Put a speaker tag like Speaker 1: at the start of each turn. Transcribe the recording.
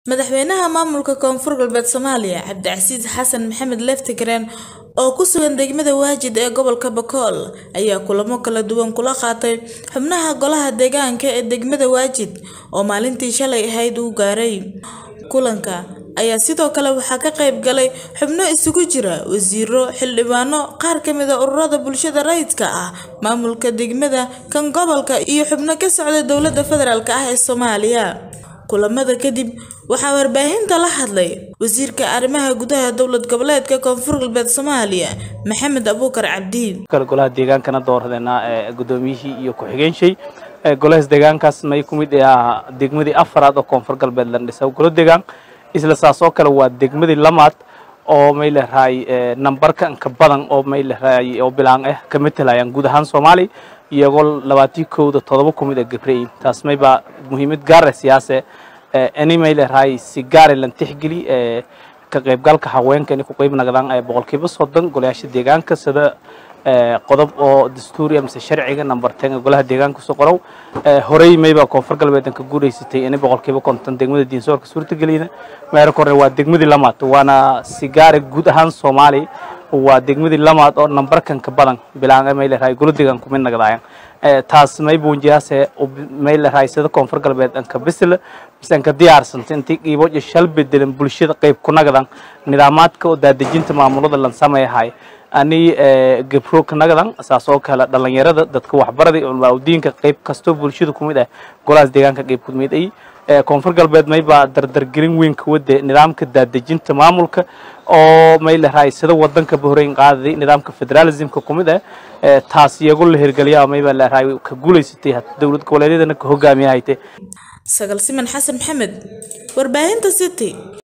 Speaker 1: Madaxweynaha maamulka Koonfur Galbeed Soomaaliya Cabdicasiis Xasan Maxamed Leftigreen oo ku sugan degmada Waajid ee gobolka Bakool ayaa kulamo kala duwan kula qaatay xubnaha golaha deegaanka ee degmada Waajid oo maalintii shalay ahayd uu gaaray. Kulanka ayaa sidoo kale waxaa ka qayb galay xubno isugu jira wasiirro, xildhibaano, qaar ka mid ah ururada bulshada rayidka ah, maamulka degmada, kan gobolka iyo xubno ka socda dowladda federaalk ah ee Soomaaliya. Kulamada kadib waxaa warbaahinta la hadlay Wasiirka Arrimaha Gudaha Dowlad Goboleedka Koonfur Galbeed Soomaaliya Maxamed Abuukar Cabdi.
Speaker 2: golaha deegaankana dooradeenaa ee gudoomiyihii iyo ku-xigeenshey golahaas deegaankaas may ku mid ah degmadii afaraad oo koonfur galbeed la dhisay golo deegaan isla saas oo kale waa degmadii lamaad oo may leedahay nambarka inka badan oo may leedahay oo bilaan ah ka matalayaan guud ahaan Soomaali iyagoo labaatii kowda todoba ku mid ah gabrey taas may baa muhiimad gaar ah siyaase ani may leedahay si gaar ah lan tixgeli ka qaybgalka haweenka inay ku qayb noqdaan boqolkiiba soddon golayaasha deegaanka sida qodob oo dastuuri mise sharciga number ten ee golaha deegaanka soo qorow horey mayba koonfur galbeed ka guuleysatay inay boqolkiiba konton degmada diinsoorka suurtageliyada meero kore waa degmadii lamaad waana sigaare guud ahaan soomaali waa degmadii lamaad oo nambarkan ka badan bilaan may leedahay golo deegaan kumid nagdaayan taas may buunjiyaase may leedahay sida koonfur galbeed anka bisil mise anka diyaarsanta intii qiibo iyo shal bedelan bulshada qayb ku nagdan nidaamaadka oo daadejinta maamulada lan sameeyahay ani gabro ka nagdan saas oo kale dhalinyarada dadka waxbaraday ulmaaudiinka qayb kastoo bulshada ku mid ah golahaas deegaanka qayb ku mid ay koonfur galbeed may baa dardargelin weyn ka wade nidaamka daadejinta maamulka oo may leedahay sida wadanka bahrayn qaadaday nidaamka federalismka ku mid ah taas iyagu la hirgeliyaa may baa leedahay ka guuleysatay dowlad goboleedyadana ka hogaamiyahayte
Speaker 1: Sagal Siman Xasan Maxamed warbaahinta City